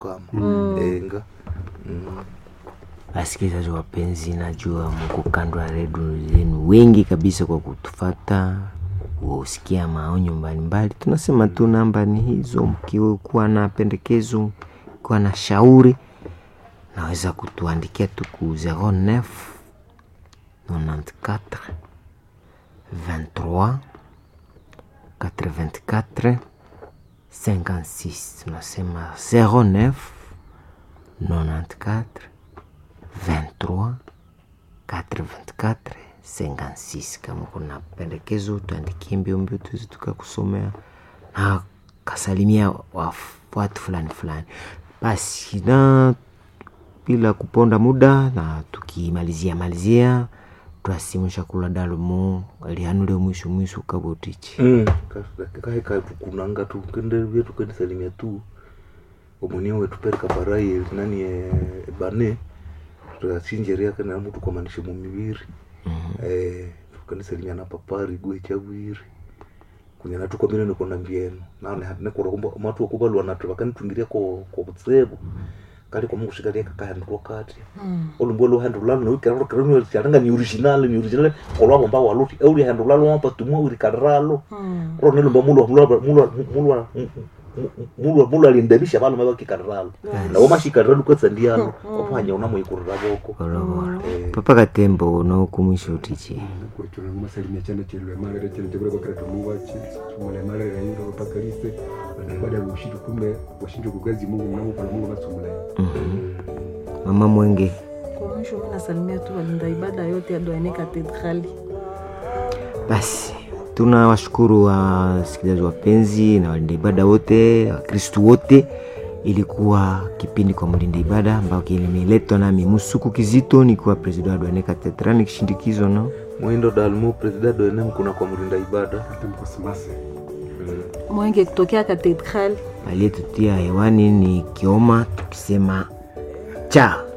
kama Mm. enga mm. Wasikilizaji wapenzi, najua mko kando ya redio zenu wengi kabisa kwa kutufata kusikia maonyo mbalimbali. Tunasema tu namba ni hizo, mkiwa na pendekezo, kuwa na shauri, naweza kutuandikia tu ku 09 94 23 84 56. Tunasema 09 94 23 84 56. Kama kuna pendekezo tuandikie mbio mbio, tuweze tukakusomea na kasalimia waf- watu fulani fulani. Basi na bila kuponda muda, na tukimalizia malizia twasimusha kula dalumu alihanule mwisho mwisho kabotichi Mm. kae kae tukunanga tu kende vyetu kende salimia tu omoni wetu perika barai nani e, bane tutasinjeria kana mtu kwa manisho mu mibiri eh tukende salimia na papari gwe chawiri kunyana tu komine niko na mbieno nane ne kora kumba matu okubalwa natu bakani tungiria ko ko butsebo kali kwa mungu shikalia kaka ndo kati olumbo lo hando lalo no kero kero no charanga ni original ni original kolwa bomba waluti euri hando lalo wampa tumu uri karalo ro ne lumba mulo mulo mulo mulo mulo mulo alindabisha balo maba kikaralo na woma shikaralo kwa sandiano opanya una moyikurira boko bolobolo Eh. papa katembo nokumwisho utichi kuchuna kumasalimia chana chilwe malere chana chakula bakara tumuwachi sumule malere na yinga mpaka lise baada ya ushitu kume washinje kugazi Mungu mnamo kwa Mungu basumule mama mwenge Kwa mwisho mimi nasalimia tu walinda ibada yote ya Douane Katedrali. basi tunawashukuru wasikilizaji wapenzi na walinda ibada wote wakristu wote ilikuwa kipindi kwa mlinda ibada ambao kilimeletwa nami musuku kizito nikiwa president wa Douane Cathedral nikishindikizwa na mwindo dalmu president doene mkuna kwa mrinda ibada atamkosimase Mwenge kutokea Katedrali. aliyetutia hewani ni kioma tukisema cha